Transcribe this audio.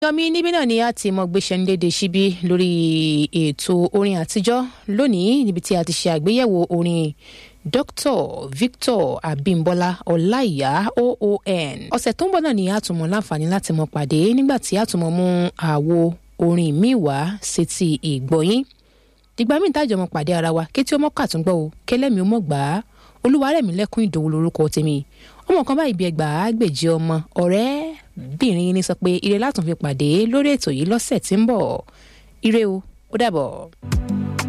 yọmí níbí náà ni a ti mọ gbéṣẹ́ ní dédé síbí lórí ètò orin àtijọ́ lónìí níbi tí a ti ṣe àgbéyẹ̀wò orin dr victor abimbola ọláìyá oon ọ̀sẹ̀ tó ń bọ̀ náà ni a tún mọ láǹfààní láti mọ pàdé nígbà tí a tún mọ mú àwo orin míì wá sétí ìgbọ̀yìn dìgbà míì tájọ mọ pàdé ara wa kétí ọmọ kàtúngbọ̀ o kẹlẹ́mi ó mọ̀ gbà á olúwarẹ̀mí lẹ́kún ìdòwò lórúkọ tèmi ọmọ kan báyìí bí ẹgbàá gbèjì ọmọ ọ̀rẹ́ bìnrin ni sọ pé ire látún fi pàdé lórí ètò yìí lọ́sẹ̀ tí ń bọ̀ ire o ó dàbọ̀.